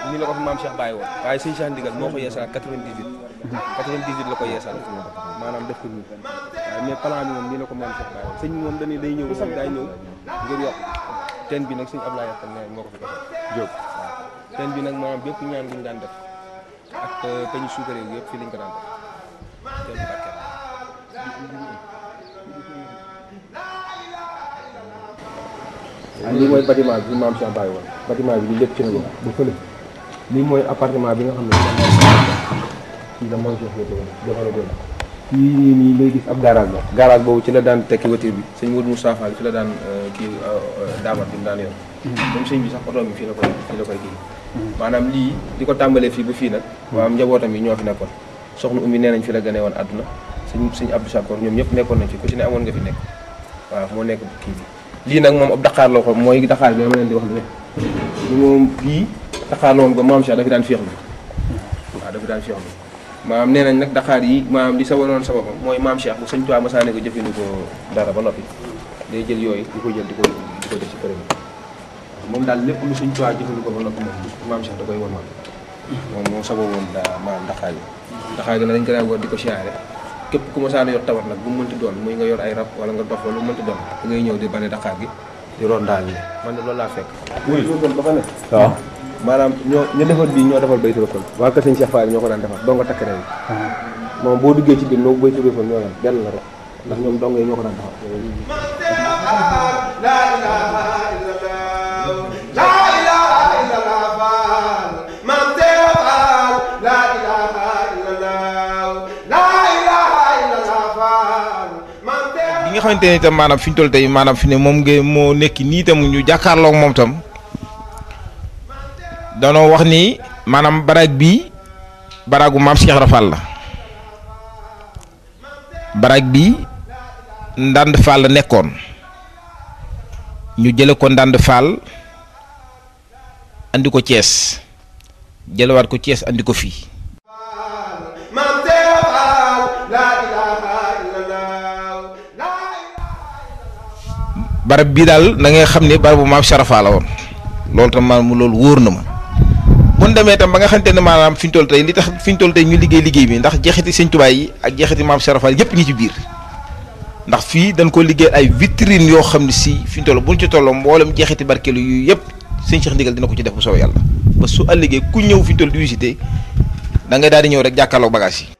nii la ko fi maam Cheikh bàyyi woon waaye sëñ Cheikh Ndigal moo ko yeesalaat 98 98 la ko yeesal maanaam def ko nii waaye mais plan bi moom nii la ko maam Cheikh bàyyi woon sëñ bi moom dañuy day ñëw moom day ñëw ngir yokk teen bi nag sëñ Ablaye Yaxal ne moo ko fi defal Jóob waaw teen bi nag maanaam bépp ñaan guñu daan def ak kañu suukaree yëpp fii lañ ko daan def teen bi barkeel lii mooy bâtiment bi maam Cheikh bàyyi woon bâtiment bi lii lépp ci la ñu ba fële lii mooy appartement bi nga xam ne kii la maam Cheikh yëpp jamono boobu kii nii nii ngay gis ab garage la garage boobu ci la daan tekki voiture bi sëñ Modou Moussa Fall fi la daan kii daamat bi mu daan yor même sëñ bi sax oto bi fii la koy fii la koy kii maanaam lii di ko tàmbalee fii ba fii nag maanaam njabootam yi ñoo fi nekkoon soxna Oumy nee nañ fi la gënee woon àdduna sëñ sëñ Abdou Sakor ñoom ñëpp nekkoon nañ fi ku ci ne amoon nga fi nekk waaw moo nekk kii bi lii nag moom ab daqaar la ko mooy daqaar bi dama leen di wax ne li moom bii daqaar la woon ba maam Cheikh dafa daan féex bi waaw dafa daan féex bi maanaam nee nañ nag daqaar yi maanaam li sa waroon sababam mooy maam Cheikh bu sëñ Tuubaa masaane ko jëfandikoo dara ba noppi day jël yooyu di ko jël di ko di ko def ci përëm moom daal lépp lu sëñ Tuubaa jëfandikoo ba noppi moom maam Cheikh da koy woon moom moom sababoon daa maanaam daqaar yi daqaar gi nag dañ ko daan war di ko siyaare képp ku ma saana yor tawat nag bu mu mënti doon muy nga yor ay rab wala nga dox wala lu mu mënti doon da ngay ñëw di bale daqaar gi di roon daal ni man de loolu laa fekk oui ba fa ne waaw maanaam ñoo ñu defar bii ñoo defar baytu rëfal waa kër sëñ Cheikh Fall ñoo ko daan defar doo nga takk ren moom boo duggee ci biir moom baytu rëfal ñoo daan benn la rek ndax ñoom dong yi ñoo ko daan defar bi nga xamante ne itam maanaam fi ñu toll tey maanaam fi ne moom nga moo nekk nii itam ñu jàkkaarloog moom tam danoo wax ni maanaam baraag bii baraagu maam Cheikh Rafal la baraag bii ndànd Fall la nekkoon ñu jële ko ndànd Fall andi ko Thiès jëlewaat ko Thiès andi ko fii barab bii daal da ngay xam ne barabu maam Sharafa la woon loolu tam maanaam loolu wóor na ma bu ñu demee tam ba nga xamante ne maanaam fi ñu toll tey li tax fi ñu toll tey ñu liggéey liggéey bi ndax jeexiti sëñ Tuubaa yi ak jeexiti maam Sharafa yëpp ngi ci biir ndax fii dañ ko liggéey ay vitrine yoo xam ne si fi ñu toll bu ñu ci tolloo mboolem jeexiti barkeelu yu yëpp sëñ Cheikh Ndigal dina ko ci def bu soobee yàlla ba su ëllëgee ku ñëw fi ñu toll di visité da ngay daal di ñëw rek jàkkaarloog bagage yi.